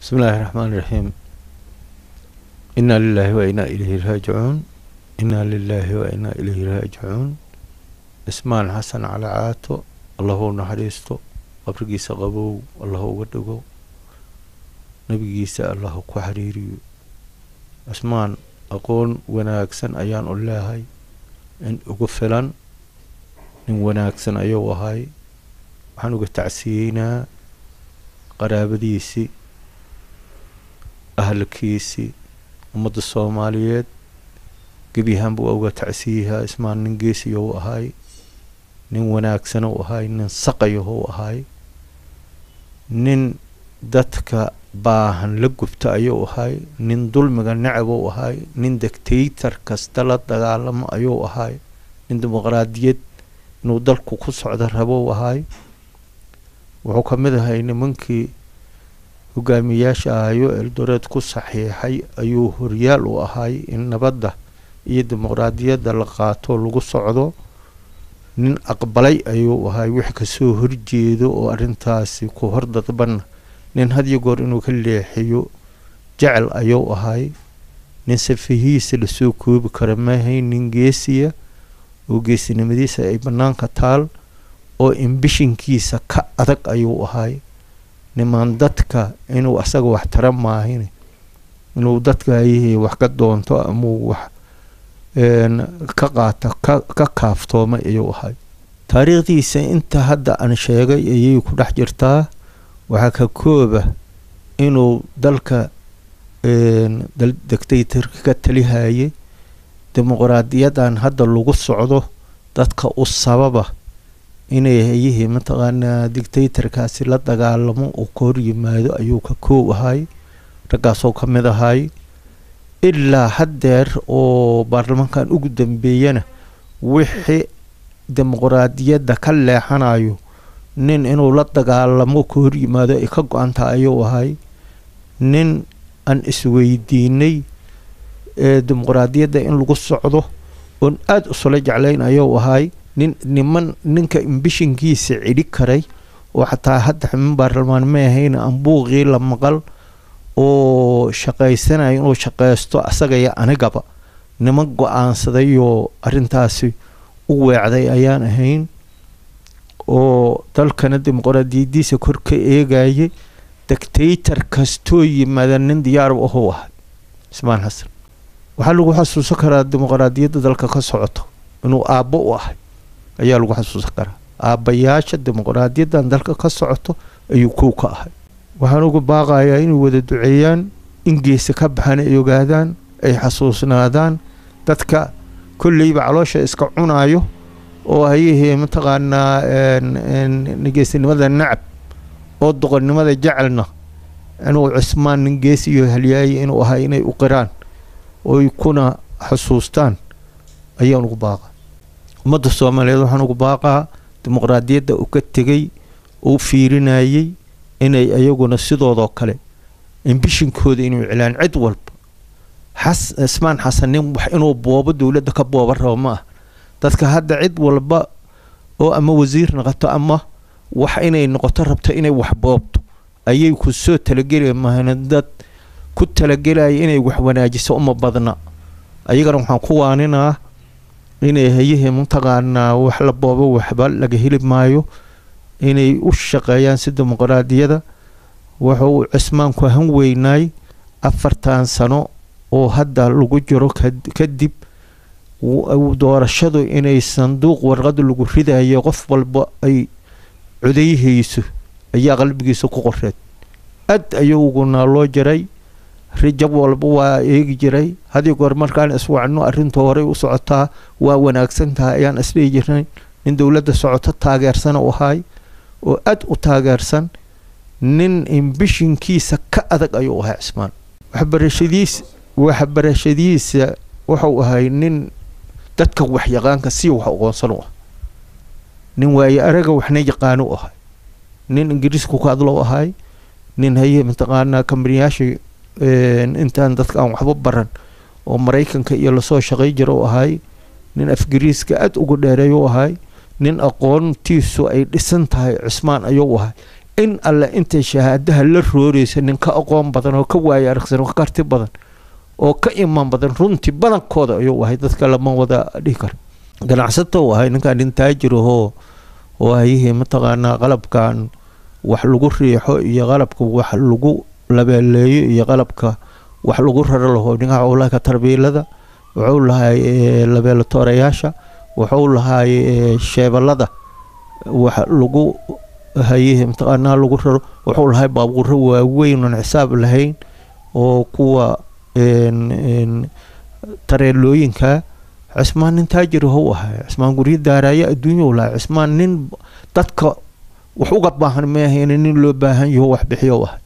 بسم الله الرحمن الرحيم إنا لله وإنا إليه راجعون إنا لله وإنا إليه راجعون اسmaan xasan cali caato allahu naxariisto qabrigiisa qabow allahu uga dhigo nebigiisa allahu ku xiriiriyo cismaan aqoon wanaagsan ayaan u leehay in ugu filan nin wanaagsan ayuu ahay waxaan uga tacsiyeynaa qaraabadiisii ahalkiisii ummadda soomaaliyeed gebyahaan buu uga tacsiyahaa ismaan nin geesiyou ahay nin wanaagsan u ahay nin saqayahou ahay nin dadka baahan la gubta ayuu ahay nin dulmiga necabou ahay nin dictator kasta la dagaalamo ayuu ahay nin dimuqraadiyad inuu dalku ku socdo rabou ahay wuxuu ka mid ahay nimankii hogaamiyaasha ahayo eldoreed ku saxiixay ayuu horyaal u ahay in nabadda iyo dimuqraadiyadda la qaato lagu socdo nin aqbalay ayuu ahay wix kasoo horjeedo oo arrintaasi ku hordadbanna nin hadiyo goor inuu ka leexiyo jecel ayuu ahay nin safihiisa lasoo koobi kara maahay nin geesiya oo geesinimadiisa ay bannaanka taal oo imbishinkiisa ka adag ayuu ahay nimaan dadka inuu asaga wax tara maahin inuu dadka ayihii wax ka doonto amau wax ka qaata ka kaaftoomay ayuu ahay taariikhdiisa inta hadda aan sheegay ayay ku dhex jirtaa waxaa ka kooba inuu dalka dictatorka ka talihayay dimuqraadiyadan hadda lagu socdo dadka u sababa inay hayihii mataqaanaa dictatorkaasi la dagaalamo uu ka hor yimaado ayuu ka koob ahay raggaasoo ka mid ahay ilaa haddeer oo baarlamaankan ugu dambeeyana wixii dimuqraadiyadda ka leexanayo nin inuu la dagaalamo ka hor yimaado ay ka go-anta ayuu ahay nin aan isweydiinay dimuqraadiyadda in lagu socdo oon aada usula jeclayn ayuu ahay nin niman ninka imbishinkiisa cidhi karay oo xataa hadda ximin baarlamaan ma ahayn ambuuqii la maqal oo shaqaysanaya inuu shaqaysto asagaya anigaba niman go-aansadayoo arrintaasi u weecday ayaan ahayn oo dalkana dimuqraadiyadiisa kor ka eegayay dictator kastoo yimaada nin diyaar ahuu ahay ismaan xasan waxaa lagu xasuusan karaa dimuqraadiyadda dalka ka socoto inuu aabbo u ahay ayaa lagu xasuusan karaa aabbayaasha dimuqraadiyaddan dalka ka socoto ayuu kow ka ahay waxaan uga baaqayaa inay wada duceeyaan in geesa ka baxan ay ogaadaan ay xasuusnaadaan dadka kolleyba caloosha iska cunaayo oo hayihii mataqaanaa geesinimada nacab oo doqonnimada jecelna inuu cismaan nin geesiyo halyaaya inuu ahay inay u qiraan oy kuna xusuustaan ayaan ugu baaqaa ummadda soomaaliyeed waxaan ugu baaqaa dimuqraadiyadda uu ka tegay uu fiirinayay inay ayaguna sidoodoo kale imbishinkooda inuu iclaan cid walba xas ismaan xasan nin wax inuu boobo dowladda ka booba rabo ma ah dadka hadda cid walba oo ama wasiir noqoto ama wax inay noqoto rabto inay wax boobto ayay ku soo talageli mahana dad ku talagelaya inay wax wanaajiso uma badna ayagana waxaan ku waaninaa inay hayihii mataqaanaa wax la boobo waxba laga heli maayo inay u shaqeeyaan si dimuqraadiyada wuxuu cismaanku han weynaay afartan sano oo hadda lagu jiro kadib doorashadu inay sanduuq warqada lagu ridayo qof walba ay codayhayso ayaa qalbigiisa ku qoreed aad ayaguna loo jiray rijab walba waa eegi jiray haddii goor markaan iswacno arrinta horey u socotaa waa wanaagsan tahay ayaan isdhihi jirnay nin dowladda socoto taageersan u ahay oo aad u taageersan nin imbishinkiisa ka adag ayuu ahay cismaan waxbarashadiis waxbarashadiisa wuxuu ahay nin dadka waxyaqaanka si wax aqoonsan u ah nin waaye araga waxna yaqaano u ahay nin ingiriisku ka hadlo ahay nin haye mataqaanaa kambaniyaasha intaan dadka aan waxba baran oo maraykanka iyo lasoo shaqay jira u ahay nin afgiriiska aada uga dheereey u ahay nin aqoontiisu ay dhisan tahay cismaan ayuu ahay in alle intay shahaadaha la rooreysa nin ka aqoon badan oo ka waaya aragsan oo ka karti badan oo ka imaan badan runtii badankooda ayuu ahay dadka lama wada dhihi karo ganacsato uu ahay ninkan nin taajir ahoo oo hayihii mataqaanaa qalabkan wax lagu riixo iyo qalabka wax lagu labeeleeyo iyo qalabka wax lagu raro laho ninka wuxuu lahay tarbiilada wuxuu lahay labeelatoorayaasha wuxuu lahay sheebalada wax lagu hayihii mataqaanaa lagu raro wuxuu lahay baabuuro waaweyn oon xisaab lahayn oo kuwa tareelooyinka cismaan nin taajir hou ahay cismaan guryo daaraayo adduunya u lahay cismaan nin dadka wax uga baahan maahayn nin loo baahan yaho wax bixiyo ahay